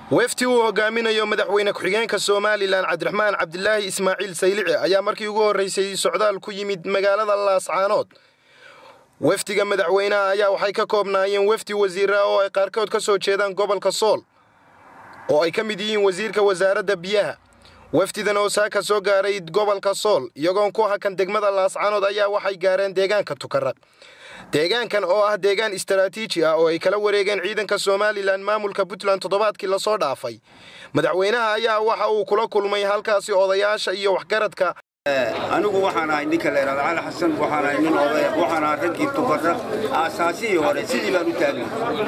wefti uu hogaaminayo madaxweyne ku-xigeenka somalilan cabdiraxmaan cabdilaahi ismaaciil saylici ayaa markii ugu horreysay socdaal ku yimid magaalada laascaanood wefdiga madaxweynaha ayaa waxay ka koobnaayeen wefdi wasiira oo ay qaarkood ka soo jeedaan gobolka sool oo ay ka mid yihiin wasiirka wasaaradda biyaha wefdidan oo saaka soo gaaray gobolka sool iyagoon ku hakan degmada laascaanood ayaa waxay gaareen deegaanka tukaraq deegaankan oo ah deegaan istaraatiiji ah oo ay kala wareegeen ciidanka somalilan maamulka puntland toddobaadkii lasoo dhaafay madaxweynaha ayaa waxa uu kula kulmay halkaasi odayaasha iyo waxgaradka anigu waxaan ahay ninka la yidhahdo cali xasan waxaan ahay nin odaya waxaan ahay raggii tukarra aasaasihii hore sidii baan u taagnay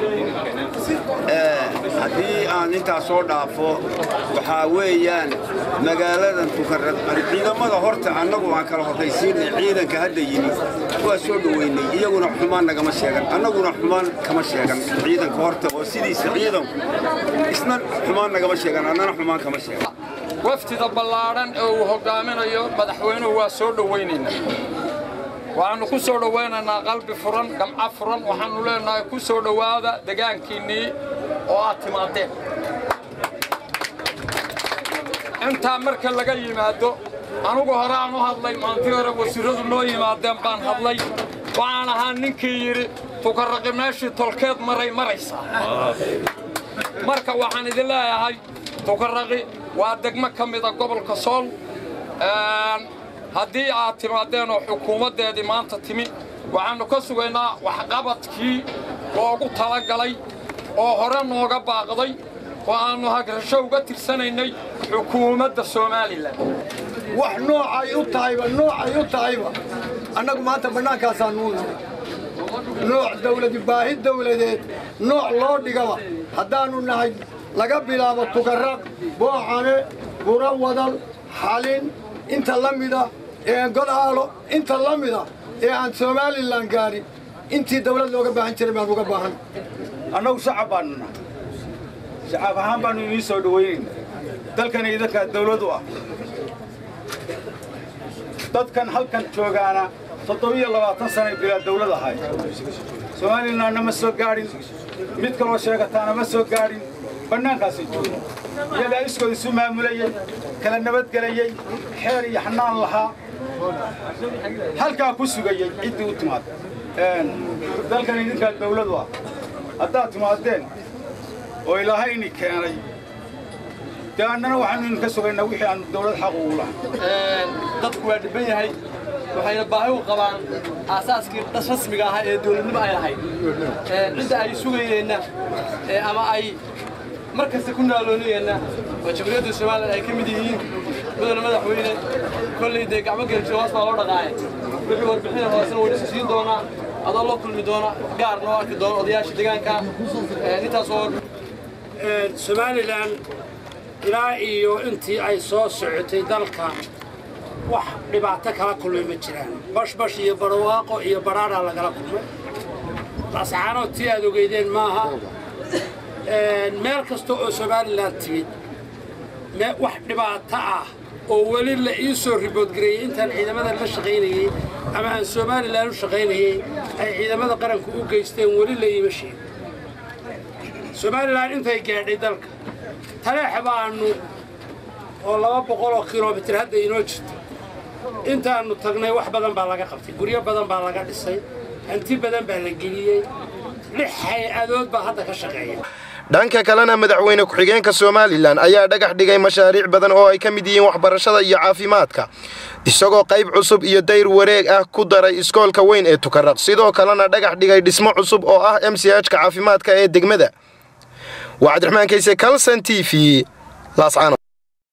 haddii aan intaas soo dhaafo waxaa weeyaan magaaladan tukarra ciidamada horta annagu aan kala horraysiinay ciidanka hadda yimi waa soo dhoweynay iyaguna xumaan nagama sheegan annaguna xumaan kama sheegan ciidanka horta oo sidiisa ciidanku isna xumaan nagama sheegan annana xumaan kama sheegan wafdida ballaadhan ee uu hoggaaminayo madaxweynuhu waa soo dhowaynaynaa waxaannu ku soo dhowaynaynaa qalbi furan gamco furan waxaannu leenahay ku soo dhowaada degaankiinnii oo aad timaadeen intaa marka laga yimaado anugu hore aan u hadlay maantii hore wasiirradu noo yimaadeen baan hadlay waxaan ahaa ninkii yidhi tukarraqi meeshii tolkeed maray maraysaa marka waxaan idin leeyahay tukarraqi waa degmo ka mida gobolka sool haddii aad timaadeen oo xukuumaddeedii maanta timi waxaannu ka sugaynaa waxqabadkii loogu talagalay oo hore nooga baaqday oo aannu hagrasho uga tirsanaynay xukuumadda somalilan wax noocay u tahayba noocay u tahayba annagu maanta bannaankaasaa nuu nahay nooc dawladi baahi dawladeed nooc loo dhigaba haddaannu nahay laga bilaabo tukarraq boocane buro wadal xalin inta la mida ee godaalo inta la mida ee aan somalilan gaadhin intii dawlad looga baahan jiray baan uga baahan annagu shacab baannu nahay shacab ahaan baannu inii soo dhowaynayna dalkan idankaa dawlad u ah dadkan halkan joogaana toddobiyo labaatan sanay bilaa dawlad ahay somalilanna ma soo gaadhin mid kaloo sheegataana ma soo gaadhin bannaankaasay jooga iyagaa iskood isu maamulayey kala nabadgelayey xeer iyo xanaan lahaa halkaa ku sugayey ciddii u timaad dalkan idinkaa dawladu ah haddaad timaadeen oo ilaahayni keenay dee annana waxaanu idinka sugaynaa wixii aanu dawlad xaq ugu lahay dadku waa dhibban yahay waxayna baahi u qabaan aasaaskii dhas rasmiga ahaa ee dawladnimo ay lahayd cidda ay sugayeenna ama ay mar kasta ku naaloonayeenna oo jamhuuriyadda somalilan ay ka mid yihiin mudana madaxweyne kolley dee gacmo geeljiyo hoos baa loo dhaqaaye wixii warbixina hoosena wayna siisiin doonaa adoo la kulmi doona gaar noo arki doona odayaasha deegaanka intaas oo somalilan ilaa iyo intii ay soo socotay dalka wax dhibaato kala kulmay ma jiraan bashbash iyo barwaaqo iyo baraaraa lagala kulmay laascaanood tii aad ogeydeen maaha meel kasta oo somalilan timid wax dhibaato ah oo weli la ii soo riboodgareeyey intaan ciidamada la shaqaynayey ama aan somalilan u shaqaynayey ay ciidamada qaranku u geysteen weli la iima sheego somalilan intay gaadhay dalka taleexa baannu oo laba boqoloo kilomitir hadda inoo jirto intaannu tagnay wax badan baa laga qabtay guryo badan baa laga dhisay hanti badan baa la geliyey lix hay-adood baa hadda ka shaqeeya dhanka kalena madaxweyne ku-xigeenka somalilan ayaa dhagax dhigay mashaariic badan oo ay ka mid yihiin waxbarashada iyo caafimaadka isagoo qayb cusub iyo dayr wareeg ah ku daray iskoolka weyn ee tukaraq sidoo kalena dhagax dhigay dhismo cusub oo ah m c hka caafimaadka ee degmada waa cabdiraxmaan kayse calson t v